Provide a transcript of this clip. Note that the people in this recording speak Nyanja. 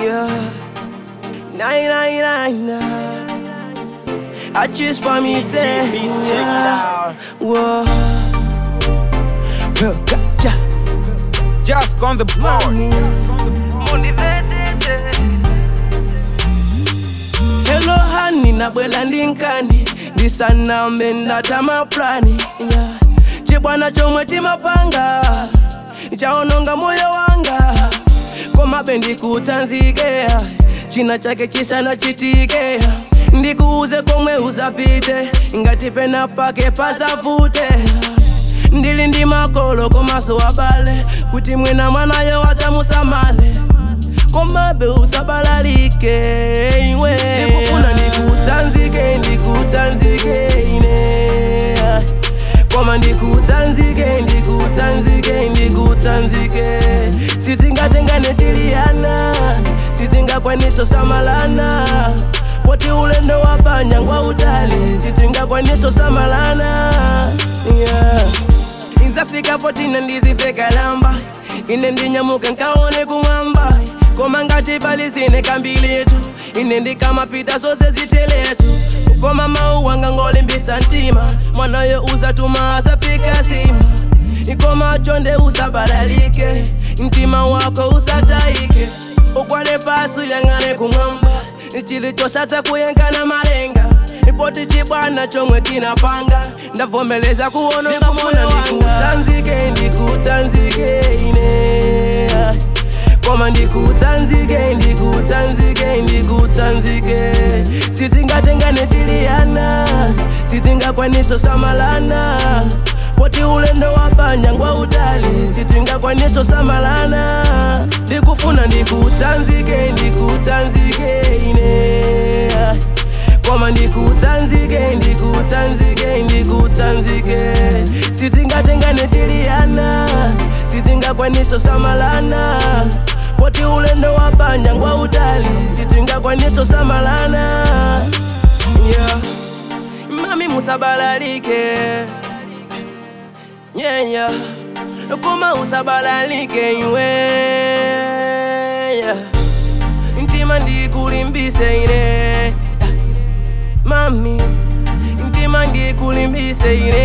Yeah. Nine, nine, nine, nine. I just want me say, Beats, check it out. Whoa. Girl, gotcha. Just on the board. Mommy. Hello honey, nabwela ndinkani ndisanambe ndatama plani yeah. chibwana chomwe timapanga chaononga moyo wanga komabe ndikutsanzike china chake chisana chitike ndikuuze komwe usapite ngati pena pake pasavute ndili ndi makolo komaso abale kuti mwina mwanayo adzamusamale komabe usabalalike iwe ndikufuna ndikutsanzike ndikutsanzike ine koma ndikutsanzike ndikutsanzike ndikutsanzike sitingatengane tiliyana sitingakwaniso samalana poti ulendo wapanya ngwa utali sitingakwaniso samalana yeah. Nzafika potina ndizifeka lamba ine ndinyamuke nkaone kumwamba koma ngati pali zine kambilitu ine ndikamapita zose ziteletu koma mawu wanga ngolimbisa mtima mwanayo uzatuma asapika sima ikoma chonde usabalalike mtima wako usatayike ukwale pasi uyang'ane kumwamba chilichosatsa kuyenkana malenga ipoti chibwana chomwe tinapanga ndavomeleza kuononga moyo wanga ndikutsanzike ndikutsanzike ine koma ndikutsanzike ndikutsanzike ndikutsanzike sitingatengane tiliyana sitingakwaniso samalana poti ulendo wapanya ngwa utali sitingakwaniso samalana ndikufuna ndikutsanzike ndikutsanzike ine koma ndikutsanzike ndikutsanzike ndikutsanzike sitingatengane tiliyana sitingakwaniso samalana poti ulendo wapanya ngwa utali sitingakwaniso samalana yeah. mami musabalalike yeah, yeah. koma usabalalike iwe yeah. mtima ndikulimbise ine mami mtima ndikulimbise ine